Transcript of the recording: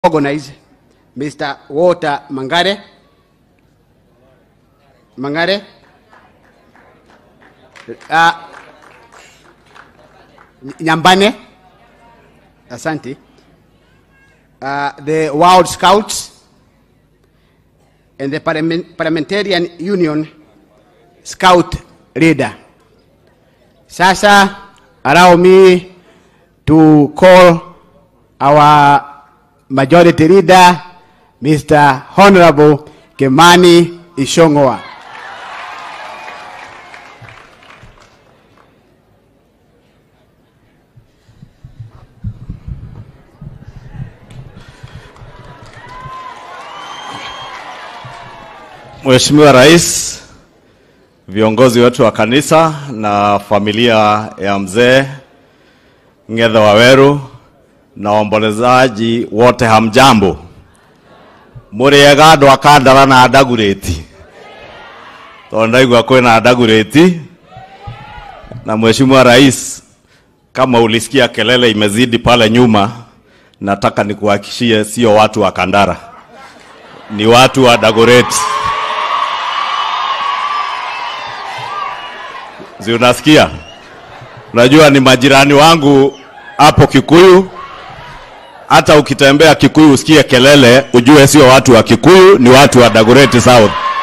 organize Mr. Walter Mangare. Mangare. Uh, Nyambane. Asante. Uh, the World Scouts and the Parliament- Parliamentarian Union Scout leader. Sasa allow me to call our majority leader, Mr. Honorable Kemani Ishongwa. Mheshimiwa Rais, viongozi wetu wa kanisa na familia ya mzee Ng'ethe Waweru na waombolezaji wote, hamjambo? Mũrĩega andũ a Kandara na Ndagurĩti, tondũ ndaigua kwĩna Ndagurĩti. Na Mheshimiwa Rais, kama ulisikia kelele imezidi pale nyuma, nataka nikuhakishie sio watu wa Kandara, ni watu wa Dagoretti. Si unasikia? Unajua ni majirani wangu hapo Kikuyu. Hata ukitembea Kikuyu usikie kelele, ujue sio watu wa Kikuyu, ni watu wa Dagoretti South.